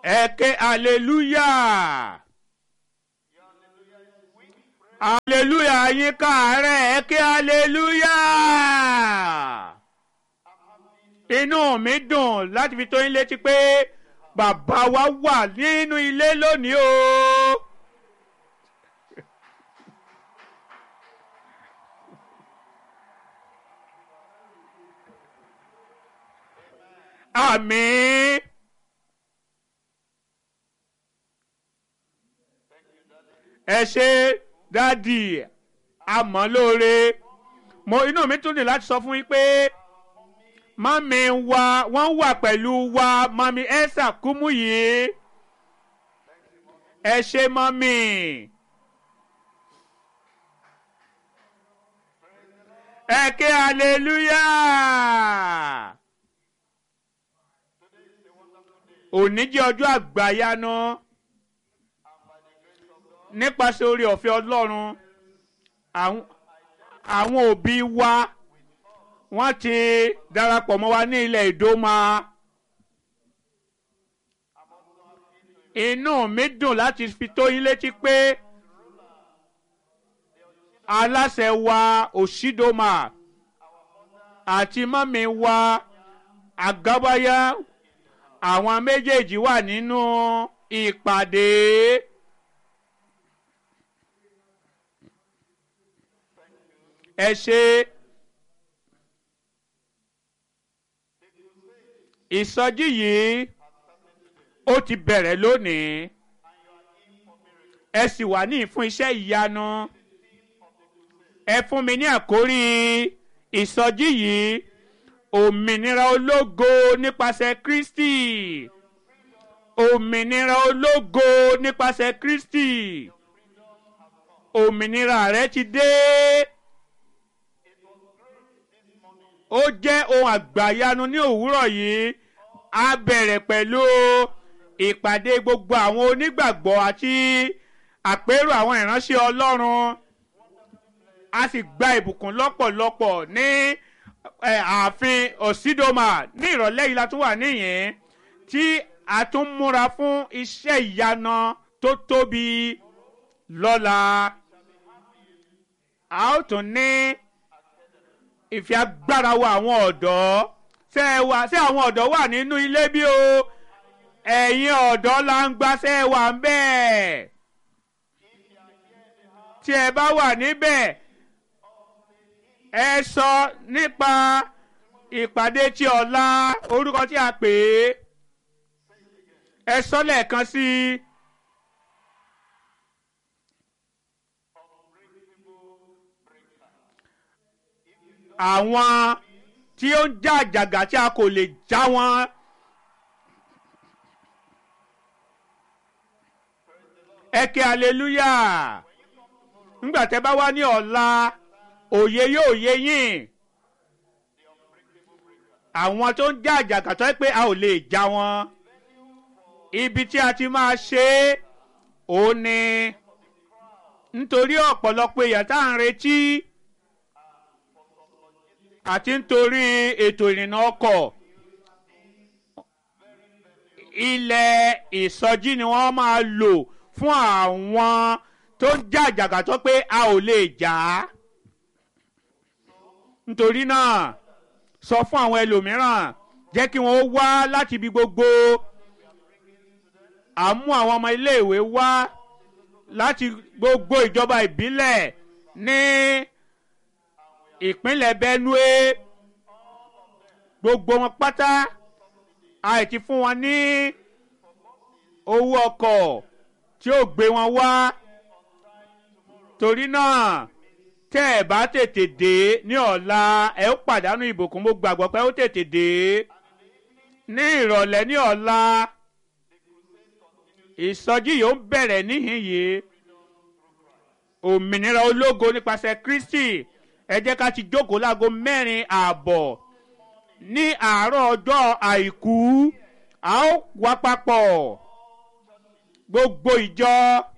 ẹ ké hallelujah hallelujah yín káàárẹ̀ ẹ ké hallelujah inú mi dùn láti fi tó yín létí pé bàbá wa wà nínú ilé lónìí o. àmín. ẹ ṣe dádì àmọ́ lóore mo inú mi tún ní láti sọ fún yín pé mami wa wọ́n wà pẹ̀lú wa mami Esther Kúmúyì ẹ ṣe mami. ẹ ké hallelujah. òní jẹ́ ọjọ́ àgbáyáná nípasẹ̀ orí ọ̀fẹ́ ọlọ́run àwọn òbí wa wọ́n ti darapọ̀ mọ́ wa ní ilẹ̀ ìdómà inú mi dùn láti fi tó yín létí pé aláṣẹ wa òṣìdómà àti mọ́mí wa àgábáyá àwọn méjèèjì wà nínú ìpàdé. ẹ ṣe ìsọjí yìí ó ti bẹ̀rẹ̀ lónìí ẹ sì wà ní fún iṣẹ́ ìyanu ẹ fún mi ní àkórí ìsọjí yìí òmìnira ológo nípasẹ̀ Kristi òmìnira ológo nípasẹ̀ Kristi òmìnira rẹ ti dé ó jẹ́ ohun àgbàyanu ní òwúrọ̀ yìí a bẹ̀rẹ̀ pẹ̀lú ìpàdé gbogbo àwọn onígbàgbọ́ àti àpérò àwọn ìránṣẹ́ Ọlọ́run a sì gba ìbùkún lọ́pọ̀lọpọ̀ ní ààfin òsídòmà ní ìrọ̀lẹ́ yìí la tún wà níyìn tí a tún múra fún iṣẹ́ ìyanu tó tóbi lọ́la a ó tún ní ìfẹ́ agbára wa àwọn ọ̀dọ́ ṣé wà ṣé àwọn ọ̀dọ́ wà nínú ilé bí o ẹ̀yin ọ̀dọ́ la ń gbaṣẹ́ wà ń bẹ́ẹ̀ tí ẹ bá wà níbẹ̀ ẹ sọ nípa ìpàdé tí ọ̀la orúkọ tí a pè é ẹ sọ lẹ́ẹ̀kan sí i. àwọn tí ó ń já àjàgà tí a kò lè já wọn. ẹ ké aleluya ńgbà tẹ́ bá wá ní ọ̀la òye yóò yé yín àwọn tó ń já àjàgà tó yẹ pé a ò lè já wọn ibi tí a ti máa ṣe é òun ni nítorí ọ̀pọ̀lọpọ̀ èèyàn tá à ń retí àti nítorí ètò ìrìnnà ọkọ̀ ilẹ̀ ìsọjí ni wọ́n máa lò fún àwọn tó ń já àjàgà tó pé a ò lè jà á nítorí náà sọ fún àwọn ẹlòmíràn jẹ́ kí wọ́n wá láti ibi gbogbo à ń mú àwọn ọmọ iléèwé wá láti gbogbo ìjọba ìbílẹ̀ ní ìpínlẹ̀ Benue gbogbo wọn pátá àìtí fún wọn ní owó ọkọ̀ tí ó gbé wọn wá torí náà tẹ́ ẹ̀ bá tètè dé ní ọ̀la ẹ̀ ó pàdánù ìbùkún mo gbàgbọ́ pé ó tètè dé ní ìrọ̀lẹ́ ní ọ̀la ìsọjí yìí ó ń bẹ̀rẹ̀ níhìn yìí òmìnira ológo nípasẹ̀ Kristi ẹ jẹ́ ká ti jókòó láago mẹ́rin ààbọ̀ ní àárọ̀ ọjọ́ àìkú a ó wá papọ̀ gbogbo ìjọ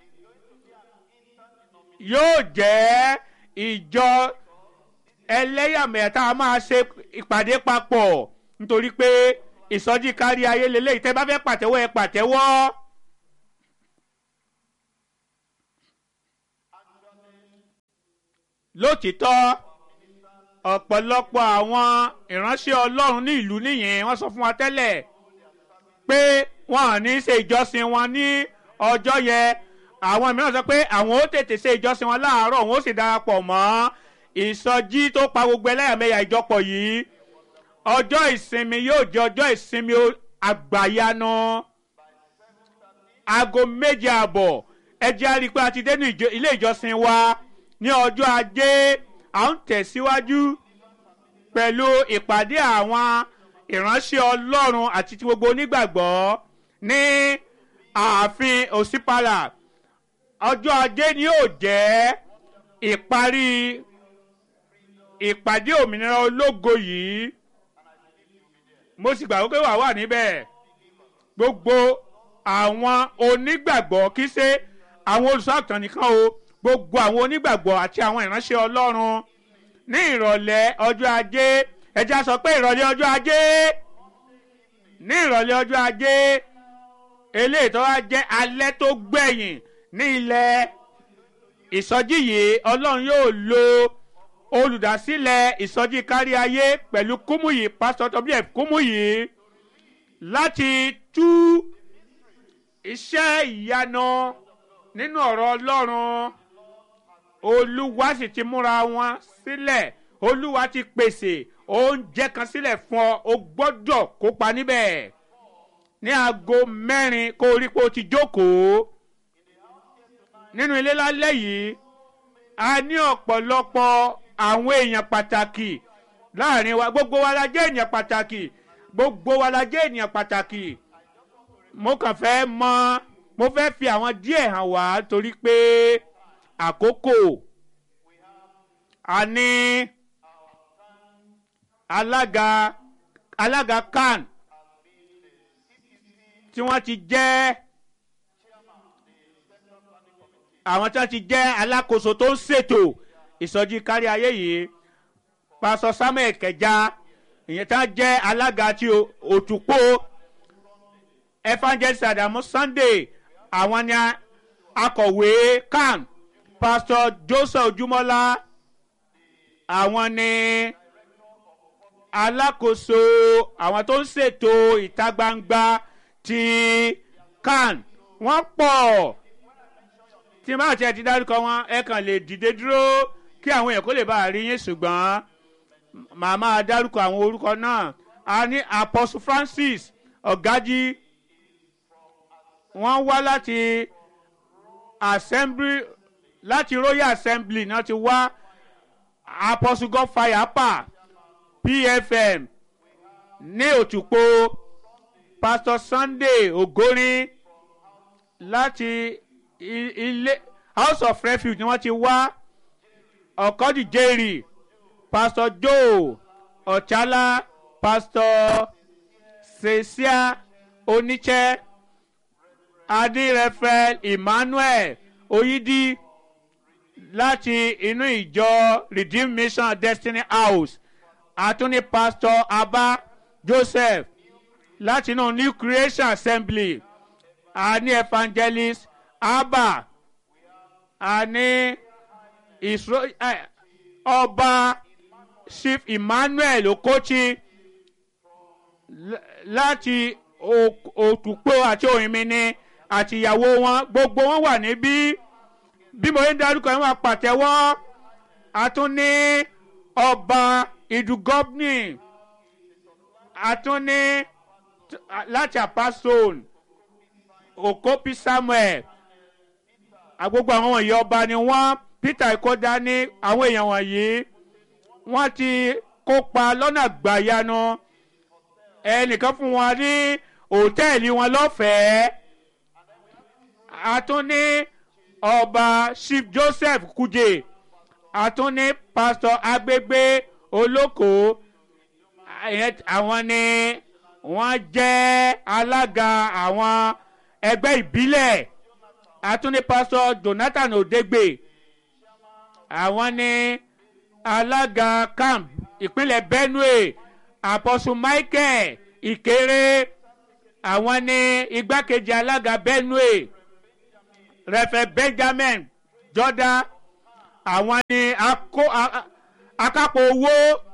yóò jẹ́ ìjọ ẹlẹ́yàmẹ̀yà tá a máa ṣe ìpàdé papọ̀ nítorí pé ìsọjí kárí ayé lélẹ́yìí tẹ́ bá fẹ́ pàtẹ́wọ́ ẹ pàtẹ́wọ́. lótìtọ́ ọ̀pọ̀lọpọ̀ àwọn ìránṣẹ́ ọlọ́run ní ìlú nìyẹn wọ́n sọ fún wa tẹ́lẹ̀ pé wọn ò ní ṣe ìjọsìn wọn ní ọjọ́ yẹn àwọn mìíràn sọ pé àwọn ó tètè ṣe ìjọsìn wọn láàárọ̀ wọn ó sì darapọ̀ mọ́ ìsọjí tó pa gbogbo ẹlẹ́yàmẹ̀yà ìjọpọ̀ yìí ọjọ́ ìsinmi yóò jẹ́ ọjọ́ ìsinmi àgbàyanu aago méje àbọ̀ ẹ jẹ́ á rí i pé a ti dé ní ilé ìjọsìn wa ní ọjọ́ ajé à ń tẹ̀síwájú pẹ̀lú ìpàdé àwọn ìránṣẹ́ ọlọ́run àti ti gbogbo onígbàgbọ́ ní ààfin òsínpàlà ọjọ́ ajé ni yóò jẹ́ ìparí ìpàdé òmìnira ológo yìí mo sì gbàgbọ́ pé wà wà níbẹ̀ gbogbo àwọn onígbàgbọ́ kì í ṣe àwọn olùṣọ́àgùtàn nìkan o gbogbo àwọn onígbàgbọ́ àti àwọn ìránṣẹ́ ọlọ́run ní ìrọ̀lẹ́ ọjọ́ ajé ẹja sọ pé ìrọ̀lẹ́ ọjọ́ ajé ní ìrọ̀lẹ́ ọjọ́ ajé eléyìí tó wá jẹ́ alẹ́ tó gbẹ̀yìn ní ilẹ̀ ìsọjí yìí ọlọ́run yóò lo olùdásílẹ̀ ìsọjí kárí ayé pẹ̀lú kúmùyí pásítọ̀ wf kúmùyí láti tú iṣẹ́ ìyanu nínú ọ̀rọ̀ ọlọ́run olúwa sì ti múra wọn sílẹ̀ olúwa ti pèsè oúnjẹ kan sílẹ̀ fún ọ o gbọ́dọ̀ kópa níbẹ̀ ní aago mẹ́rin kó o rí pé o ti jókòó nínú ilé lálẹ́ yìí a ní ọ̀pọ̀lọpọ̀ àwọn èèyàn pàtàkì láàrin wa gbogbo wa la jẹ́ èèyàn pàtàkì gbogbo wa la jẹ́ èèyàn pàtàkì mo kàn fẹ́ mọ mo fẹ́ fi àwọn díẹ̀ hàn wá torí pé àkókò a ní alága alága kan tí wọ́n ti jẹ́ àwọn tí wọ́n ti jẹ́ alákòóso tó ń ṣètò ìsọjí kárí ayé yìí pásọ samuel kẹja ìyẹn tí wọ́n jẹ́ alága ti òtúpó evangelist adamu sunday àwọn ni akọ̀wé kan pastor joseph ojúmọ́lá àwọn ni alákòóso àwọn tó ń ṣètò ìta gbangba ti kan wọ́n pọ̀ tí máa tiẹ̀ ti dárúkọ wọn ẹ kàn lè dìde dúró kí àwọn èèyàn kó lè bá a rí yín ṣùgbọ́n màá máa dárúkọ àwọn orúkọ náà a ní apostle francis ọ̀gájí wọ́n wá láti assembly láti royal assembly náà ti wá apostle godfire apá pfm ní òtúpó pastor sunday ogorin láti ilé house of refuge ni wọ́n ti wá ọ̀kọ́dì jerry pastor joe ọ̀chálá pastor cecia oníṣẹ́ adírẹ́fẹ́ emmanuel oyídí láti inú ìjọ redeemed mission destiny house àtúní pastor abba joseph láti inú new creation assembly àní evangelist abba àní ìṣó ọba chief emmanuel okochi láti òtúpó àti òyìnbíní àti ìyàwó wọn gbogbo wọn wà níbí bí mo ń darúkọ yẹn wà pàtẹ́wọ́ àtúní ọba ìdúgọ́bnì àtúní láti apason okopi samuel gbogbo àwọn wọ̀nyí ọba ni wọ́n peter ikoda ní àwọn èèyàn wọ̀nyí wọ́n ti kópa lọ́nà gbàyanu ẹnìkan fún wọn ní òtẹ́ẹ̀lì wọn lọ́fẹ̀ẹ́ àtúní ọba chief joseph kuje àtúní pastor agbègbè olóko àwọn ni wọ́n jẹ́ alága àwọn ẹgbẹ́ ìbílẹ̀ àtúní pastor jonathan odegbe àwọn ni alága camp ìpínlẹ̀ benue apostle michael ìkéré àwọn ní igbákejì alága benue rẹfẹ benjamin jọdá àwọn ní akó- a- a- akápò owó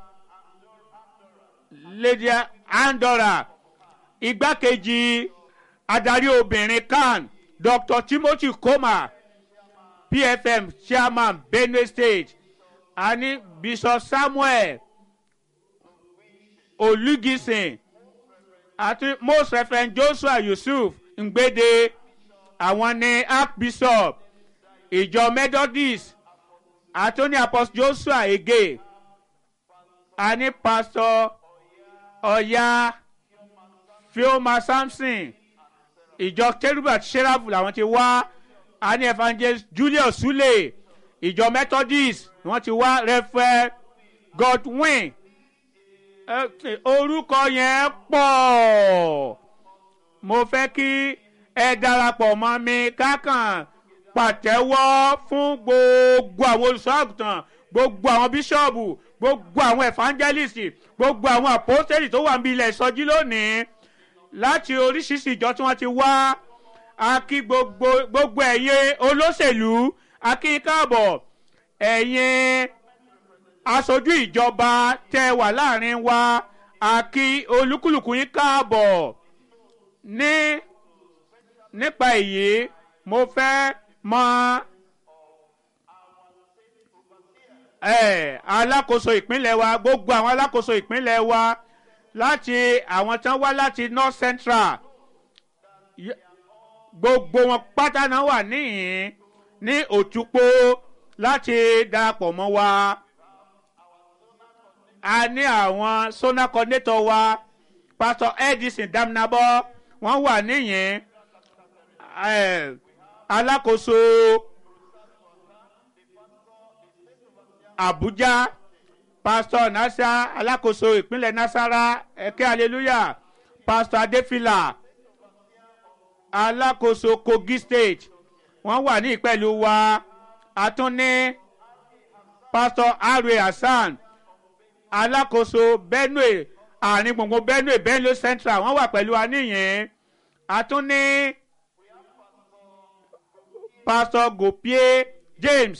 lady andora igbákejì adarí obìnrin kan dr timothy koma pfm chairman benue state àní bishop samuel olùgísìn àti most reverend joshua yusuf ngbede àwọn ní archbishop ìjọ methodist àtúní apostle joshua ege àní pastor ọ̀ya fioma samson ìjọ kérúbù àti sẹ́ráfù làwọn ti wá àní evangelist julius sule ìjọ methodist wọ́n ti wá rẹ́fẹ́ godwin ẹ, orúkọ yẹn pọ̀ mo fẹ́ kí ẹ darapọ̀ mọ́ mi kákan pàtẹ́wọ́ fún gbogbo àwọn olùṣọ́àgùtàn gbogbo àwọn bíṣọ́ọ̀bù gbogbo àwọn evangelist gbogbo àwọn apostoli tó wà níbi ilẹ̀ ìsọjí lónìí láti oríṣiríṣi ìjọ tí wọ́n ti wá a kí gbogbo gbogbo ẹ̀yin olóṣèlú a kí yín káàbọ̀ ẹ̀yin aṣojú ìjọba tẹ wà láàrin wa a kí olúkúlùkù yín káàbọ̀ ní nípa èyí mo fẹ́ mọ ẹ alákòóso ìpínlẹ̀ wa gbogbo àwọn alákòóso ìpínlẹ̀ wa láti àwọn tán wá láti north central Y- gbogbo wọn pátá náà wà níhìn ní òtúpó láti darapọ̀ mọ́ wa a ní àwọn sona coordinator wa pastor edison damnabo wọ́n wà níyìn eh, alákòóso abuja pastor nasa alákòóso ìpínlẹ̀ nasara ẹ̀kẹ́ hallelujah pastor adefila alákòóso kogi state wọ́n wà ní ìpẹ̀lú wa a tún ní pastor arwe hasan alákòóso benue àárín gbùngbùn benue benue central wọ́n wà pẹ̀lú wa níyìn a tún ní pastor gopie james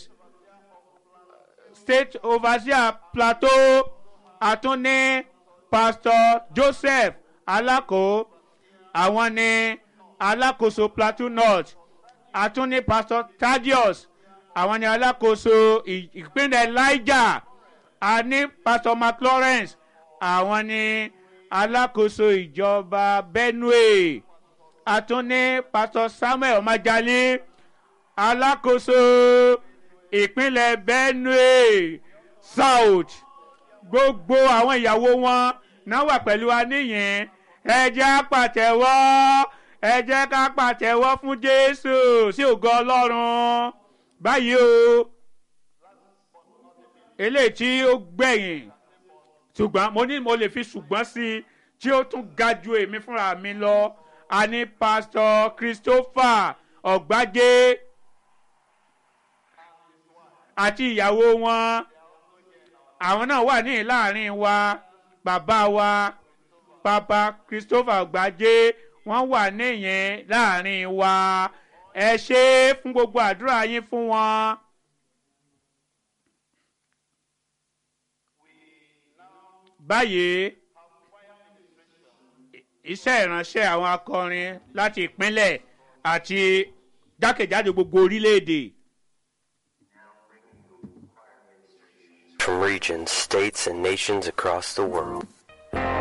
state overseer plateau a tún ní pastor joseph alako àwọn ní alákòóso plateau north a tún ní pastor thaddeus àwọn ní alákòóso ì- ìpínlẹ̀ niger a ní pastor mclawrence àwọn ní alákòóso ìjọba benue a tún ní pastor samuel majali alákòóso ìpínlẹ̀ benue south gbogbo àwọn ìyàwó wọn náà wà pẹ̀lú wa níyìn ẹ jẹ́ á pàtẹ́wọ́ ẹ jẹ́ ká pàtẹ́wọ́ fún jésù sí ògo ọlọ́run báyìí o eléyìí tí ó gbẹ̀yìn ṣùgbọ́n mo ní mo lè fi ṣùgbọ́n sí i tí ó tún ga ju èmi fúnra mi lọ a ní pásítọ̀ christopher ọ̀gbájé àti ìyàwó wọn àwọn náà wà ní láàrin wa bàbá wa papa christopher ọ̀gbájé wọ́n wà níyẹn láàrin wa ẹ ṣe é fún gbogbo àdúrà yín fún wọn. báyìí iṣẹ́ ìránṣẹ́ àwọn akọrin láti ìpínlẹ̀ àti jákèjádò gbogbo orílẹ̀-èdè. from regions, states, and nations across the world.